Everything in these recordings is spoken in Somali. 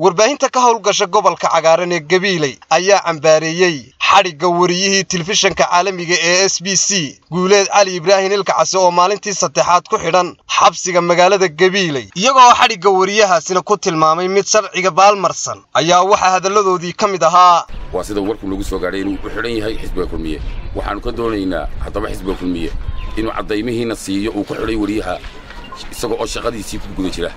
warbaahinta ka howlgasha gobolka cagaaran ee gabiiley ayaa cambaareeyey xadhigga wariyihii telefishanka caalamiga ee s b c guuleed cali ibraahim ilkacase oo maalintii saddexaad ku xidhan xabsiga magaalada gabiiley iyagoo xadhigga wariyahaasina ku tilmaamay mid sharciga baalmarsan ayaa waxaa hadalladoodii ka mid ahaa waa sida warku nagu soo gaadhay inuu u xidhan yahay xisbiga kulmiye waxaannu ka doonaynaa haddaba xisbiga kulmiye inuu caddaymihiina siiyo uu ku xidhay wariyaha isaga oo shaqadiisii ku guda jira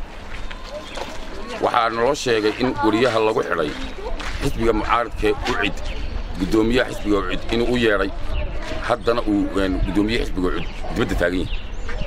waxaa naloo sheegay in wariyaha lagu xidhay xisbiga mucaaradkee ucid guddoomiyaha xisbiga ucid inuu u yeedhay haddana uu guddoomiye xisbiga ucid dibadda taagan yahay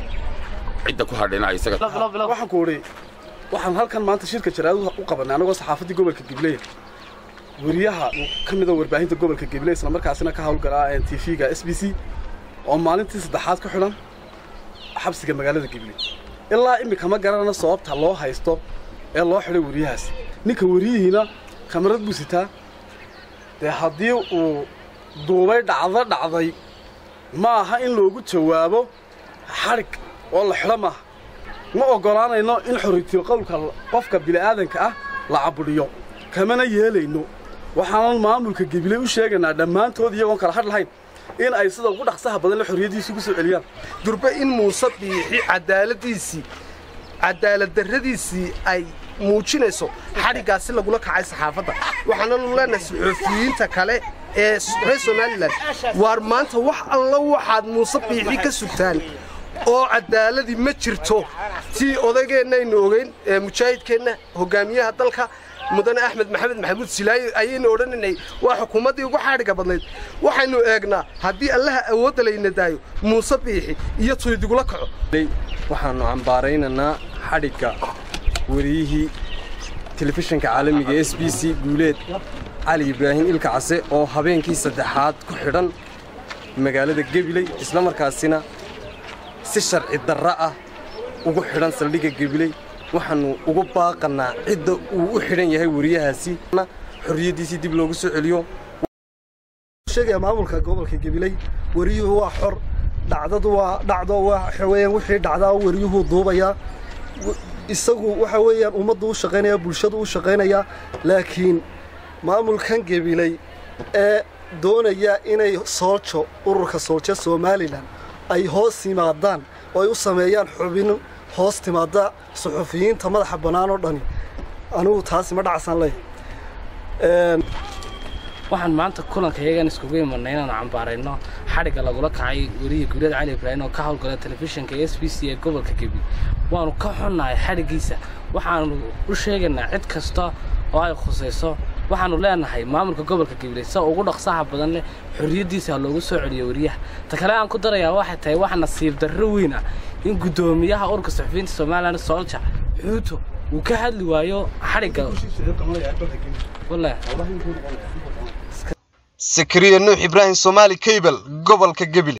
cidda ku hadhayna isaga waxaan ku idhi waxaan halkan maanta shirka jaraadu u qabanay annagoo saxaafaddii gobolka gibley wariyaha ka mida warbaahinta gobolka gibley isla markaasina ka hawlgalaa t v-ga s b c oo maalintii saddexaad ku xidhan xabsiga magaalada gibley ilaa iminka ma garanana sababta loo haysto ee loo xidhay wariyahaas ninka wariyihiina kamarad buu sitaa dee haddii uu duubay dhacdo dhacday ma aha in loogu jawaabo xadhig oo la xidho maaha ma oggolaanayno in xorriyatiil qowlka qofka bini'aadanka ah la cabudhiyo kamana yeelayno waxaanan maamulka gebiley u sheegaynaa dhammaantood iyagoon kala hadh lahayn in ay sida ugu dhaqsaha badan le xorriyaddiisi ugu soo celiyaan durbe in muuse biixi cadaaladdiisii cadaalad darradiisii ay muujinayso xadhiggaasi lagula kacay saxaafadda waxaananu leenahay saxoofiyiinta kale ee reer somalilan waar maanta wax alla waxaad muuse biixi ka sugtaan oo cadaaladii ma jirto tii odaygeennaaynu ogeyn mujaahidkeenna hogaamiyaha dalka mudane axmed maxamed maxamuud silaayi ayaynu odhanaynay waa xukuumaddii ugu xaadhiga badnayd waxaynu eegnaa haddii allaha awoodda layna daayo muuse biixi iyo tuydigula kaco waxaannu cambaaraynaynaa xadhigga wariyihii telefishinka caalamiga s b c guuleed cali ibraahim ilkacase oo habeenkii saddexaad ku xidhan magaalada gebiley isla markaasina si sharci darra ah ugu xidhan saldhigga gebiley waxaannu ugu baaqannaa cidda uu u xidhan yahay wariyahaasi xorriyaddiisii dib loogu soo celiyo sheegaya maamulka gobolka gabiley wariyuhu waa xor dhacdadu waa dhacdo waxa weeyaan wixii dhacdaa wariyuhu duubayaa isagu waxa weeyaan ummaddu u shaqaynaya bulshadu u shaqaynaya laakiin maamulkan gabiley ee doonaya inay sooljo ururka sooljo somalilan ay hoos yimaadaan oo ay u sameeyaan xubin hoos timaada suxufiyiinta madaxa bannaan oo dhani anigu taasi ma dhacsan leh waxaan maanta kulanka iyagan iskugu imanay inaanu cambaarayno xadhigga lagula kacay werihii guuleed cali ibraahim oo ka howlgala telefishinka s b c ee gobolka gebi waanu ka xunnahay xadhiggiisa waxaanu u sheegaynaa cid kasta oo ay khusayso waxaanu leenahay maamulka gobolka gabiley sa ugu dhaqsaha badan leh xorriyaddiisa ha loogu soo celiyo wariyaha ta kale aan ku darayaa waxay tahay wax nasiib darro weyn ah in guddoomiyaha ururka saxufiyiinta somalilan soolja xuuto uu ka hadli waayo xadhigga sakariya nuux ibraahim soomaali kaybel gobolka gebile